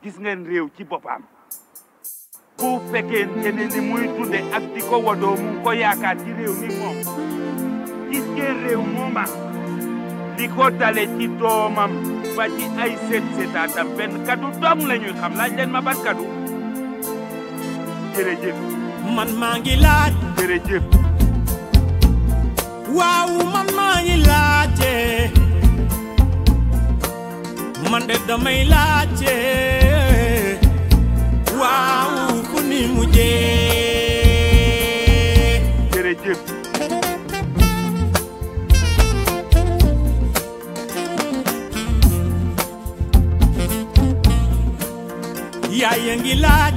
gis ngeen réew ci boppam bu fekkente ne ni muy dunde ak di ko wadoo mu ngi ko yaakaar ci réew mi moom gis ngeen réew mooma li ko dale ci doomam ba ci ay seet seetaatam benn kadu dong la ñuy xam laaj leen ma ban kadu jërëjëf man maa ngi laaj jërëjëf waaw man maa ngi laajte man de damay laajte waaw fu ni mujjee jërëjëf yaay a ngi laaj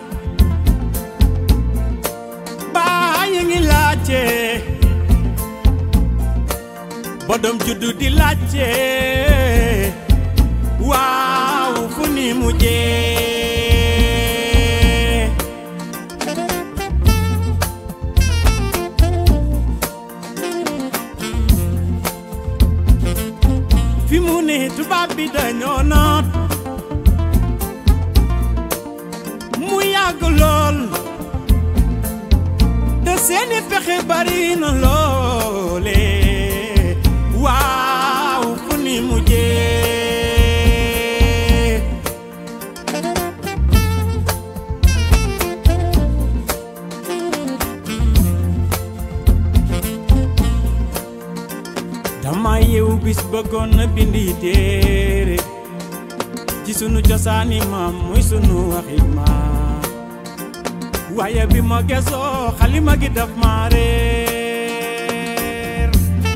baay a ngi laajte ba doom juddu di laajte waaw fu ni mujjee fi mu ne tubaab bi dañoo noot mu yàgg lool te seeni pexe bari na loole waaw fu ni mujjee dama yeewu bis bëggoon na bindi téere ci sunu cosaani maam muy sunu waxi maam waaye bi ma gesoo xalima gi daf ma réer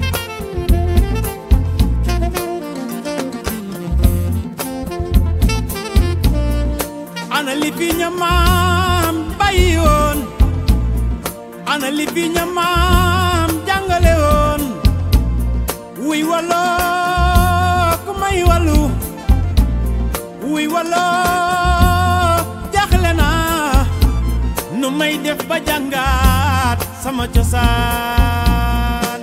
ana li fi ña maam bàyyi woon ana li fi ña maam jàngale woon wuy waloo ku may walu wuy waloo jaaxle naa nu may def ba jàngaat sama cosaan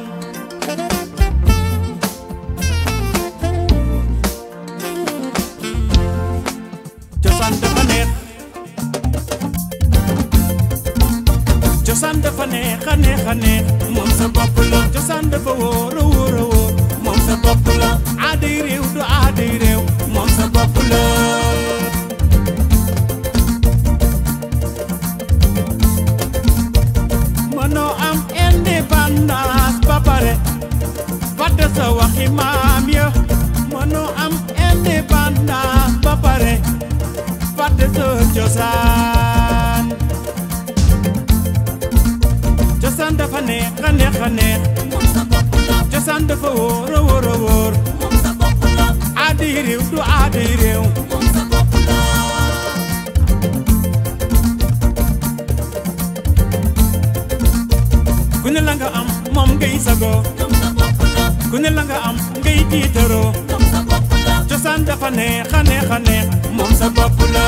cosaan dafa neex cosaan dafa neex a neex a neex moom sa bopp la cosaan dafa wóor a wóor a wóor moom sa bopp la aaday réew du aaday réew moom sa bopp la mënoo am indépendance ba pare fàtte sa waxi maam ya mënoo am indépendance ba pare fàtte sa cosaan cosaan dafa neex a neex a neex cosaan dafa wóor a wóor a wóor aaday réew du aaday réew ku ne la nga am moom ngay sago ku ne la nga am ngay tiitaroo cosaan dafa neex a neex a neex moom sa bopp la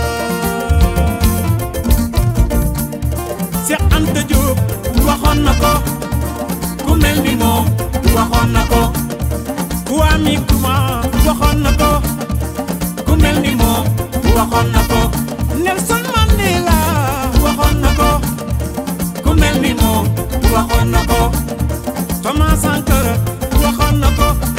Seex Anta Jóob waxoon na ko ku mel ni moom waxoon na ko Kwame Nkrumah waxoon na ko ku mel ni moom waxoon na ko Nelson Mandela waxoon na ko ku mel ni moom waxoon na ko Thomas Sankara waxoon na ko